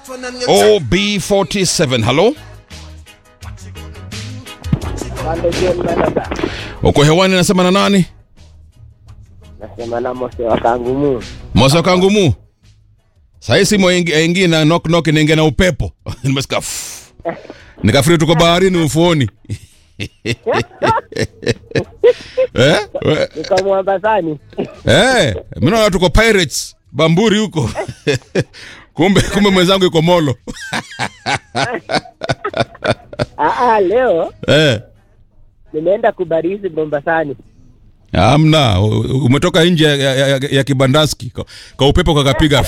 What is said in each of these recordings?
OB47. Halo, uko hewani, nasema na nani? Nasema na Mose wa Kangumu. Mosa Kangumu. Sahii simu aingi na knock knock inaingia na upepo. Nimesikia. ff. Nikafikiri tuko baharini ufuoni. eh? We- Niko Mwambasani. Eh, mimi naona tuko pirates Bamburi huko. kumbe kumbe mwenzangu yuko Molo. Ah, ah, leo eh. nimeenda kubarizi Mombasani. Amna, u- u- umetoka nje ya, ya, ya, ya kibandaski ka, ka upepo kakapiga.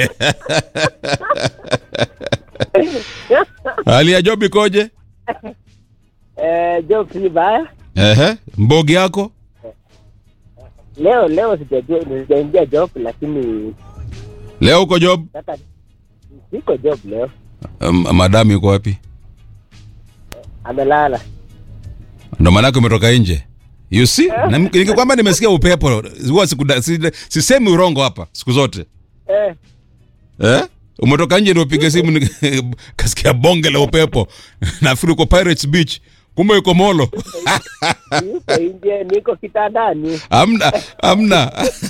Hali ya job ikoje? Eh, job si baya. Ehe, mbogi yako? Leo leo sijajua sijaingia job lakini Leo uko job? sasa siko job leo. Um, madam yuko wapi? Amelala. Ndo maanake umetoka nje. You see? Na nikikwamba nimesikia upepo, huwa sikuda- si- sisemi urongo hapa siku zote. Eh, Eh? Umetoka nje ndio upige simu ni- kasikia bonge la upepo. Nafikiri uko Pirates Beach. Kumbe yuko Molo. niko nje, niko kitandani. Amna, amna.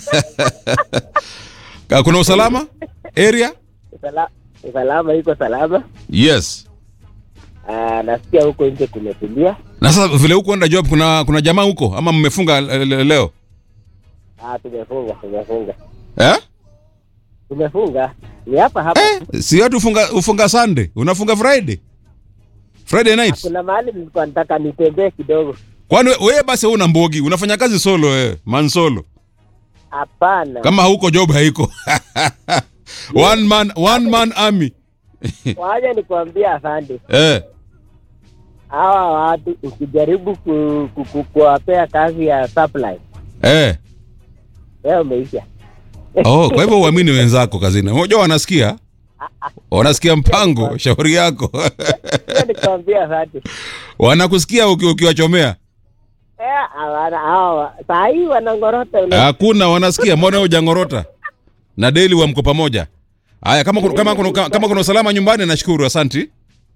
Ka- Kuna usalama area? Sala, salama iko salama. Yes. Ah, nasikia huko nje kumetulia. Na sasa vile huko enda job kuna kuna jamaa huko ama mmefunga le- le- leo? Ah, tumefunga, tumefunga. Eh? Tumefunga. Ni hapa hapa. Eh, si watu ufunga ufunga Sunday, unafunga Friday. Friday night. Kuna mahali nilikuwa nataka nitembee kidogo. Kwani we- wewe basi una mbogi, unafanya kazi solo wewe, man solo. Hapana. Kama huko job haiko. one man one man army. Waje nikwambia afande. Eh. hawa watu ukijaribu ku, ku, ku, kuwapea kazi ya supply Eh. wewe umeisha. Oh, kwa hivyo uamini wenzako kazini. Unajua wanasikia? Wanasikia mpango, shauri yako. Hiyo nikwambia asante. Wanakusikia uki- ukiwachomea. Eh, hawana hawa saa hii wanangorota ule. Hakuna wanasikia, mbona hujangorota? Na daily wa mko pamoja. Haya, kama kuna- kama kuna kama kuna usalama nyumbani nashukuru, asanti.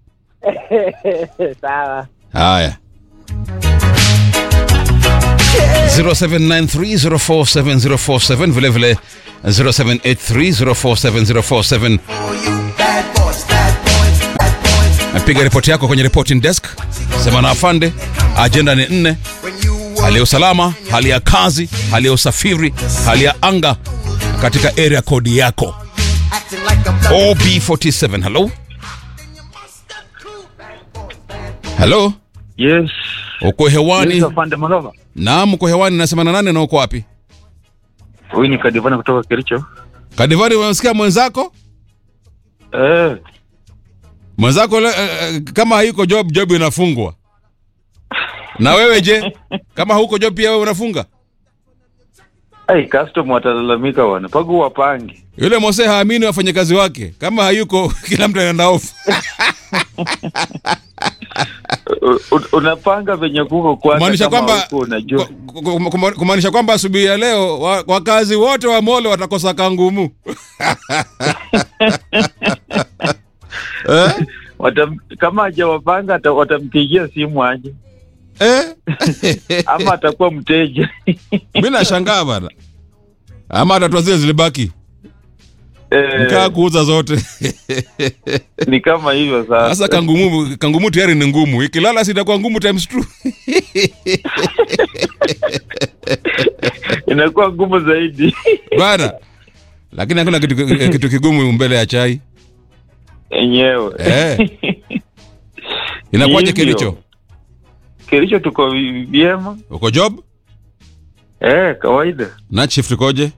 Sawa. Haya. 0793047047 vile vile 0783047047 piga ripoti yako kwenye reporting desk sema na afande ajenda ni nne hali ya usalama hali ya kazi hali ya usafiri hali ya anga katika area code yako ob47 hello hello Yes. uko hewani Yes, afande Malova. naam uko hewani nasema na nane na uko wapi Huyu ni Kadivana kutoka Kericho. kadivari umemsikia mwenzako Eh, mwenzako le, eh, kama haiko job job inafungwa na wewe je kama huko job pia wewe unafunga ai custom watalalamika wana. Pagu wapange. yule mose haamini wafanyakazi wake kama hayuko kila mtu anaenda off U- u- Unapanga venye kuko kwanza kumaanisha kama kwamba huko unajua. ku- ku- ku- kumaanisha kwamba asubuhi ya leo wa- wakazi wote wa molo watakosa kangumu eh? Watam, kama hajawapanga ata- watampigia simu aje Eh? ama atakuwa mteja. mi nashangaa bana ama atatua zile zilibaki mkaa Eh, kuuza zote ni kama hivyo sasa sasa. kangumu kangumu tayari ni ngumu ikilala sitakuwa ngumu times two Inakuwa ngumu zaidi. bana lakini hakuna kitu, kitu kigumu mbele ya chai Enyewe. Eh. inakuwaje Hivyo. kilicho Kericho tuko vi- vyema. uko job Eh, kawaida. night shift ikoje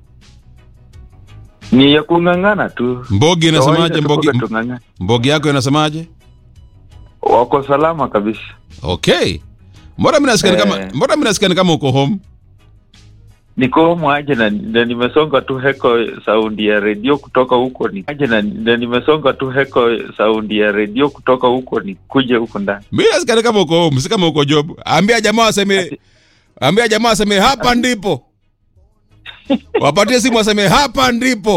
Ni ya kung'ang'ana tu. mbogi inasemaje Kawaida mbogi, tuko tung'ang'ana. mbogi yako inasemaje Wako salama kabisa. okay mbona mi nasikia ni kama Eh. mbona mi nasikia ni kama uko home niko humu aje na, na nimesonga tu heko saundi ya redio kutoka huko ni aje na, na nimesonga tu heko saundi ya redio kutoka huko ni kuje huko ndani mi nasikia ni kama uko home si kama uko job ambia jamaa aseme ambia jamaa aseme hapa ndipo wapatie simu aseme hapa ndipo